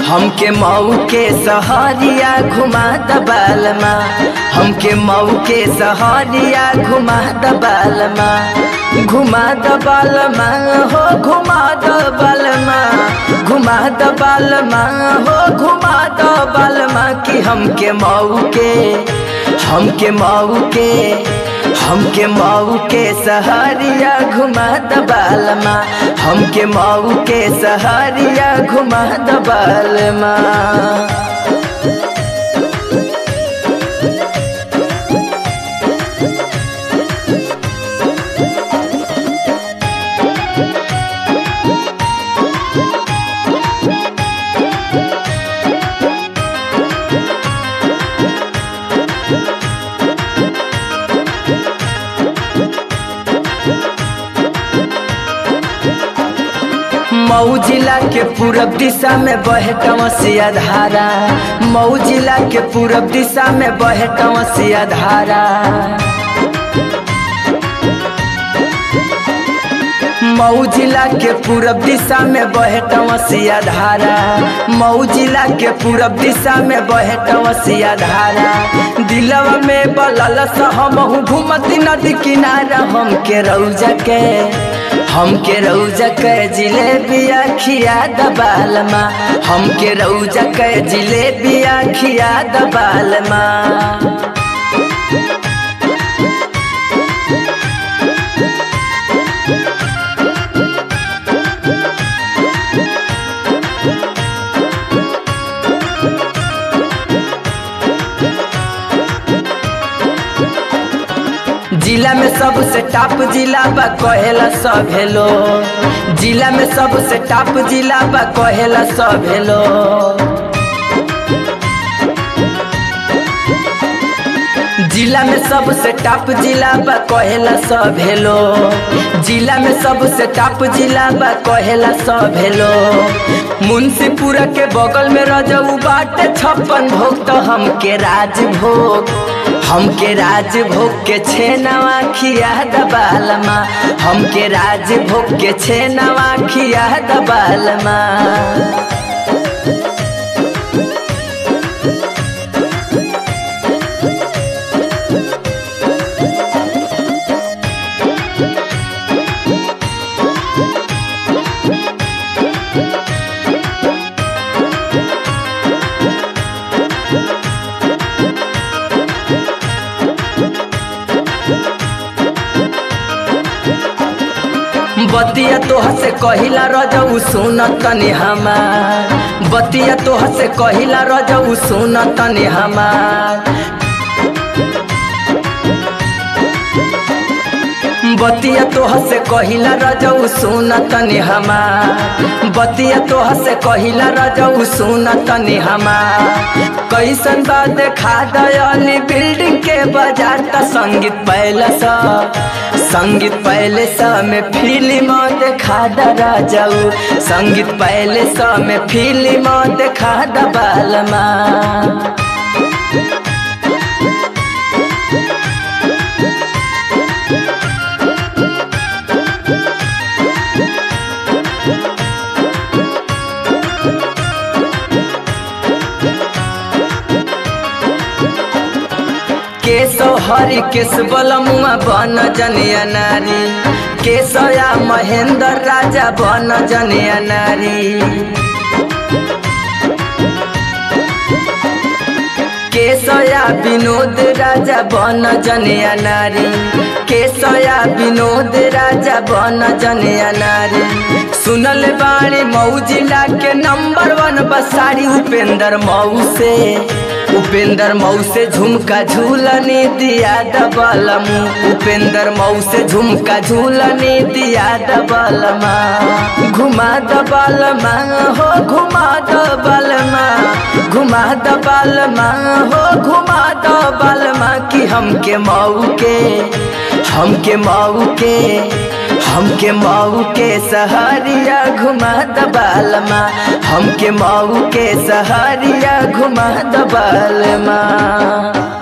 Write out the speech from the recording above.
हमके मऊ के सहरिया घुमा दबालमा हमके मऊ के सहरिया घुमा दबालमा घुमा दबालमा हो घुमा दबालमा घुमा दबालमा हो घुमा दबालमा कि हमके मऊ के हमके मऊ के हमके मऊ के सहरिया घुमा दबालमा हमके मऊ के सहरिया घुमा दबालमा मऊ जिला के पूरब दिशा में बहे टमसिया धारा मऊ जिला के पूरब दिशा में बहे टमसिया धारा मऊ जिला के पूरब दिशा में बहे टमसिया धारा मऊ जिला के पूरब दिशा में बहे टमसिया धारा दिलवा में बलल हम घूमती नदी किनारा हमके रौजा के हमके रौजा के जिलेबिया खिया दबालमा हमके रौजा के जिलेबिया खिया दबालमा जिला में सबसे टॉप जिला बा कहेला सब हेलो जिला में सबसे टॉप जिला बा कहेला सब हेलो जिला में सबसे टॉप जिला बा कहेला सब हेलो जिला में सबसे टॉप जिला बा कहेला सब हेलो मुंशीपुरा के बगल में रजऊ बाटे छप्पन भोग तो हमके राजभोग हमके राजभोग के छेनवा खिया दबालमा हमके राजभोग के छेनवा खिया दबालमा बतिया तोह से कहिला रजऊ सुन तनी हमार बतिया तोह से कहिला रजऊ सुन तनी हमार बतिया तोह से कहिला रजऊ सुन तनी हमार बतिया तोह से कहिला रजऊ सुन तनी हमार कैसन बा देखा दयाली बिल्डिंग के बाजार त संगीत पहले सा संगीत पहले सा में फिल्म देखा दरा जाऊ संगीत पहले सा में फिल्म देखा दबालमा केशव हरि केश बलमुआ बन जनिया नारी केशया महेंद्र राजा बन जनिया नारी केशया विनोद राजा बन जनिया नारी केशया विनोद राजा बन जनिया नारी सुनल बाणी मऊ जिला के नंबर वन बसारी उपेंद्र मऊ से उपेंद्र मऊ से झुमका झूलने दिया दबलमू उपेंद्र मऊ से झुमका झूलने दिया दबलमा घुमा दबलमा हो घुमा दबलमा घुमा दबलमा हो घुमा दबलमा कि हमके मऊ के हमके मऊ के हमके मऊ के सहरिया घुमा दबालमा हमके मऊ के सहरिया घुमा दबालमा